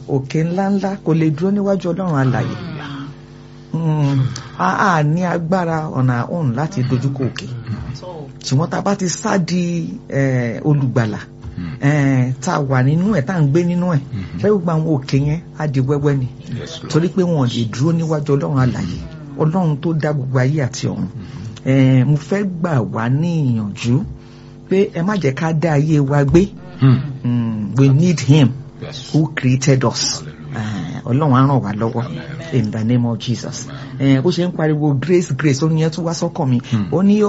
òkè ńláńlá kò lè dúró níwájú ọlọ́run alàyè Mm, a a ní agbára ọ̀nà òun láti dojúkọ òkè ṣùgbọ́n tá a bá ti sá di eh, olùgbàlà eh, tá a wà nínú ẹ̀ tá a ń gbé nínú ẹ̀ bẹ́ẹ̀ gbogbo àwọn òkè yẹn á di wẹ́wẹ́ ni Yes, Lord. torí pé wọn ò lè dúró níwájú ọlọ́run alàyè ọlọ́run tó dá gbogbo ayé àti ọ̀run Eh, mo fẹ́ gbà wá ní ìyànjú pé ẹ má jẹ́ ká dá ayé wa gbé Mm. Mm, we need him Yes. who created us Eh, ọlọ́run á ràn wá lọ́wọ́ in the name of jesus Eh, bó ṣe ń pariwo grace grace ó ní ẹ tún wá sọ́kàn mi ó ní